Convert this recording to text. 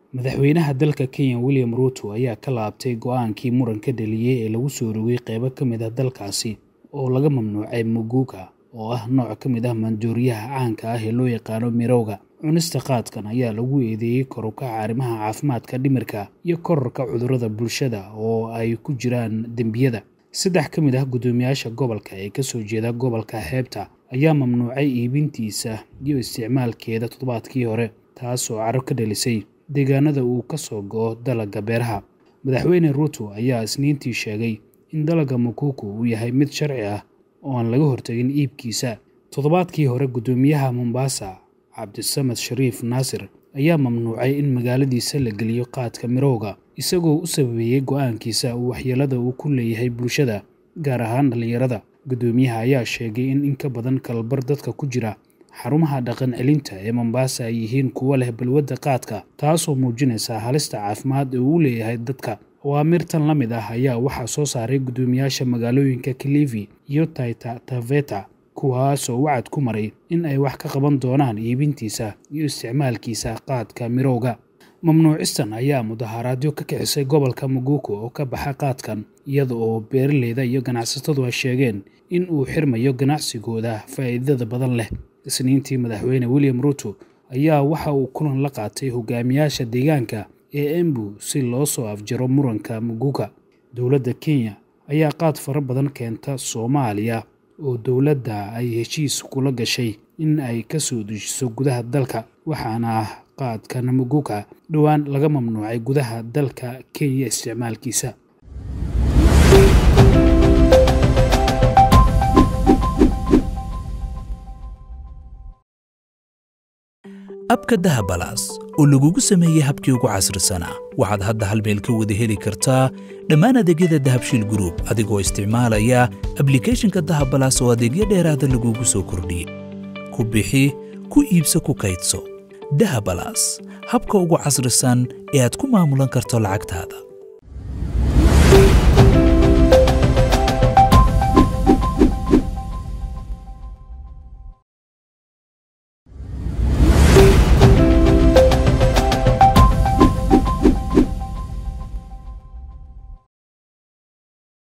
madaxweynaha dalka kenya william ruuto ayaa ka laabtay go-aankii muranka dhaliyey ee lagu soo rogay qeybo ka mid ah dalkaasi oo laga mamnuucay muguga oo ah nooc ka mid ah maandooriyaha caanka ah ee loo yaqaano mirowga cunista qaadkan ayaa lagu eedeeyey korukaca arrimaha caafimaadka dhimirka iyo korarka cudurrada bulshada oo ay ku jiraan dembiyada saddex ka mid ah guddoomiyaasha gobolka ee kasoo jeeda gobolka xeebta ayaa mamnuucay iibintiisa iyo isticmaalkeeda toddobaadkii hore taasoo caro ka dhalisay deegaanada uu ka soo go-o dalagga beeraha madaxweyne ruuto ayaa isniintii sheegay in dalagga mukuku uu yahay mid sharci ah oo aan laga hortagin iibkiisa toddobaadkii hore guddoomiyaha mombasa cabdisamed shariif naasir ayaa mamnuucay in magaaladiisa la geliyo qaadka mirowga isagoo u sababeeyey go-aankiisa uu waxyeelada uu ku leeyahay bulshada gaar ahaan dhallinyarada guddoomiyaha ayaa sheegay in in ka badan kalbar dadka ku jira xarumaha dhaqan celinta ee mombasa ay yihiin kuwo leh balwadda qaadka taasoo muujinaysa halista caafimaad ee uu leeyahay dadka awaamirtan la mid ah ayaa waxaa soo saaray guddoomiyaasha magaalooyinka kilifi iyo taita taveta kuwaasoo wacad ku maray in ay wax ka qaban doonaan iibintiisa iyo isticmaalkiisa qaadka mirowga mamnuucistan ayaa mudaharaadyo ka kixisay gobolka muguko oo ka baxa qaadkan iyada oo beeraleyda iyo ganacsatadu ay sheegeen in uu xirmayo ganacsigooda faa'iidada badan leh isniintii madaxweyne william ruuto ayaa waxa uu kulan la qaatay hogaamiyaasha deegaanka ee embu si loo soo afjaro muranka muguka dowladda kenya ayaa qaad fara badan keenta soomaaliya oo dowladda ay heshiis kula gashay in ay ka soo dejiso gudaha dalka waxaana ah qaadkan muguka dhowaan laga mamnuucay gudaha dalka kenya isticmaalkiisa abka dahabalaas oo lagugu sameeyey habkii ugu casrisanaa waxaad hadda hal meel ka wada heli kartaa dhammaan adeegyada dahabshiil gruub adigoo isticmaalaya ablikeeshinka dahabalaas oo adeegyo dheeraada lagugu soo kordhiyey ku bixi ku iibso ku kaydso dahabalaas habka ugu casrisan ee aad ku maamulan karto lacagtaada